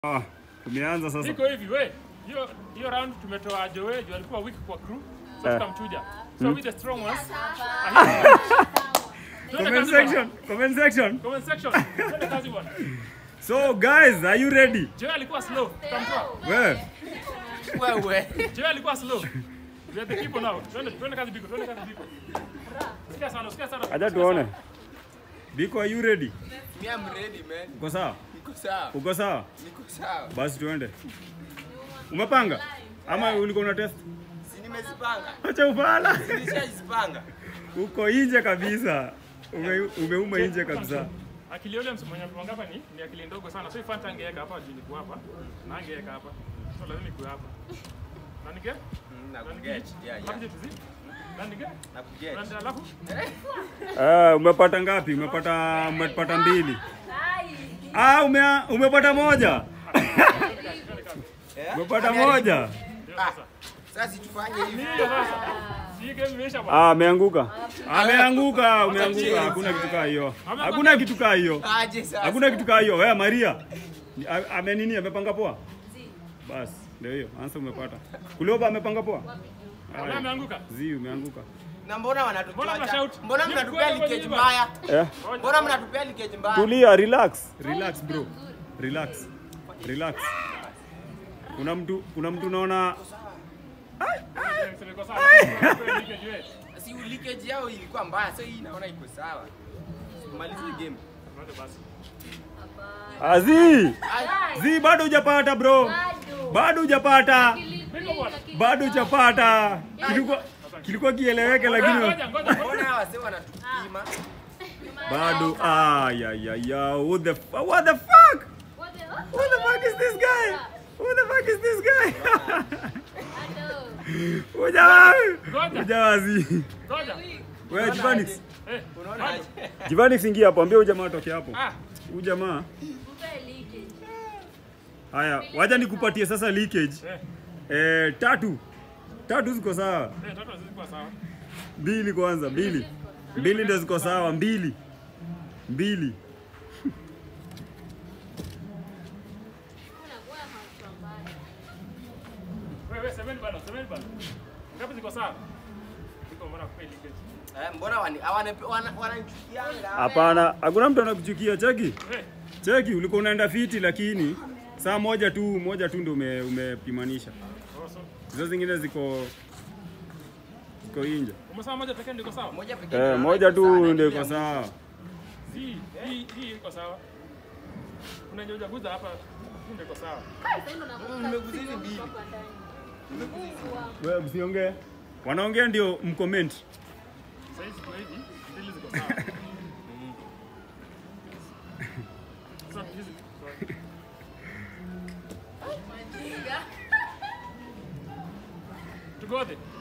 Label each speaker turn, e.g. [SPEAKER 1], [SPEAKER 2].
[SPEAKER 1] Ah, tumeanza sasa.
[SPEAKER 2] Iko hivi we. Hiyo hiyo round tumetoa Joe, Joe alikuwa weak kwa crew. Sasa
[SPEAKER 1] Eh.
[SPEAKER 2] tukamchuja. So with the strong ones.
[SPEAKER 1] Comment section, comment section.
[SPEAKER 2] Comment section. Twende kazi bwana.
[SPEAKER 1] So guys, are you ready?
[SPEAKER 2] Joe alikuwa slow. Tukamtoa.
[SPEAKER 1] We,
[SPEAKER 3] Wewe.
[SPEAKER 2] Joe alikuwa slow. We are the people now. Twende twende kazi biko, twende kazi biko. Sikia sana, sikia sana.
[SPEAKER 1] acha tuone. Biko, are you ready?
[SPEAKER 3] Me I'm ready man.
[SPEAKER 1] Uko sawa?
[SPEAKER 3] Niko sawa.
[SPEAKER 1] Uko sawa?
[SPEAKER 3] Niko sawa.
[SPEAKER 1] Basi tuende. Umepanga? Ama ulikuwa una test?
[SPEAKER 3] Si nimezipanga.
[SPEAKER 1] Acha ufala.
[SPEAKER 3] Nilishazipanga.
[SPEAKER 1] Uko nje kabisa. Ume, umeuma nje kabisa.
[SPEAKER 2] Akili yule msemo hapa ni ni akili ndogo sana. So ifanta angeweka hapa juu niko hapa. Na angeweka hapa. So lazima ikuwe hapa. Na nige?
[SPEAKER 3] Mm,
[SPEAKER 2] Na
[SPEAKER 3] Nakuget.
[SPEAKER 2] nige?
[SPEAKER 3] Yeah, yeah.
[SPEAKER 2] Hapo jitu Na nige?
[SPEAKER 3] Nakuget.
[SPEAKER 2] Na alafu
[SPEAKER 1] Ah, umepata ngapi? Umepata umepata mbili. Ah, ume, umepata moja.
[SPEAKER 3] Eh?
[SPEAKER 1] Umepata
[SPEAKER 3] Ameharibu.
[SPEAKER 1] moja.
[SPEAKER 2] ndio
[SPEAKER 3] Ah,
[SPEAKER 2] sasa.
[SPEAKER 3] Sasa tufanye hivi.
[SPEAKER 2] Ndio sasa. Si game imeisha bwana.
[SPEAKER 1] Ah, ameanguka. Ameanguka, umeanguka. Hakuna kitu kaa hiyo. Hakuna kitu kaa hiyo.
[SPEAKER 3] Aje sasa.
[SPEAKER 1] Hakuna kitu kaa hiyo. Wewe Maria. Ni- a- Ame nini? Amepanga poa? Basi, ndio hiyo. Ansa umepata. Kulioba amepanga poa?
[SPEAKER 2] Wewe ameanguka.
[SPEAKER 1] Zi umeanguka.
[SPEAKER 3] Na mbona wanatutoa?
[SPEAKER 2] Mbona mnashout?
[SPEAKER 3] Mbona
[SPEAKER 2] Ni
[SPEAKER 3] mnatupea
[SPEAKER 2] kweli
[SPEAKER 3] leakage
[SPEAKER 2] wenyewe.
[SPEAKER 3] mbaya?
[SPEAKER 1] Eh,
[SPEAKER 3] Mbona mnatupea leakage mbaya?
[SPEAKER 1] tulia, relax. Relax bro. Relax. Relax. Kuna mtu kuna mtu naona
[SPEAKER 2] Niko sawa. Nige jue.
[SPEAKER 3] Si leakage yao ilikuwa mbaya. So hii naona iko sawa. Malizie game.
[SPEAKER 2] Twende basi.
[SPEAKER 1] Azi.
[SPEAKER 3] Ai,
[SPEAKER 1] Zi bado hujapata bro. Bado hujapata.
[SPEAKER 2] Biko bwana.
[SPEAKER 1] Bado hujapata. Kilikuwa kilikuwa kieleweke lakini
[SPEAKER 2] Ngoja ngoja
[SPEAKER 3] mbona
[SPEAKER 2] ngoja.
[SPEAKER 3] hawa wase wanatupima?
[SPEAKER 1] bado ah ya ya ya what the fu- what the fuck? Who the fuck is this guy? Who the fuck is this guy? Ujamaa.
[SPEAKER 2] Ngoja.
[SPEAKER 1] Ujamaa zi.
[SPEAKER 2] Ngoja.
[SPEAKER 1] Wewe Jivanix.
[SPEAKER 2] Eh,
[SPEAKER 3] Unaona aje?
[SPEAKER 1] Jivanix ingia hapo, ambia ujamaa atoke hapo.
[SPEAKER 2] Ah,
[SPEAKER 1] Huyu jamaa. Haya, wacha nikupatie sasa leakage.
[SPEAKER 2] eh,
[SPEAKER 1] Eh, tatu. Tatu ziko sawa.
[SPEAKER 2] eh, toto zilikuwa sawa.
[SPEAKER 1] Mbili kwanza, mbili. Mbili ndio ziko sawa, mbili. Mbili.
[SPEAKER 2] Wewe semeni bana, semeni bana. Ngapi ziko sawa? Ziko mbona kwa leakage.
[SPEAKER 3] Eh, mbona wani hawana- wana- wananichukianga?
[SPEAKER 1] Hapana, hakuna mtu anakuchukia. Cheki,
[SPEAKER 2] Eh,
[SPEAKER 1] cheki, ulikuwa unaenda fiti, lakini saa moja tu moja tu ndio ume, umepimanisha.
[SPEAKER 2] also.
[SPEAKER 1] Hizo zingine ziko ziko inje.
[SPEAKER 2] Umesema moja pekee ndio iko sawa?
[SPEAKER 3] Moja pekee
[SPEAKER 1] Eh,
[SPEAKER 3] ndio
[SPEAKER 1] moja
[SPEAKER 3] naona iko sawa,
[SPEAKER 1] tu
[SPEAKER 3] na
[SPEAKER 1] ndio
[SPEAKER 3] ile
[SPEAKER 1] iko sawa.
[SPEAKER 2] Hii hii hii iko sawa. Kuna nyoja guza hapa. Hii ndio iko sawa.
[SPEAKER 3] Nimeguzili mbili.
[SPEAKER 1] Wewe msiongee. Wanaongea ndio mcomment.
[SPEAKER 2] Sasa hizi ziko hivi, mbili ziko sawa. Sasa hizi Tugote.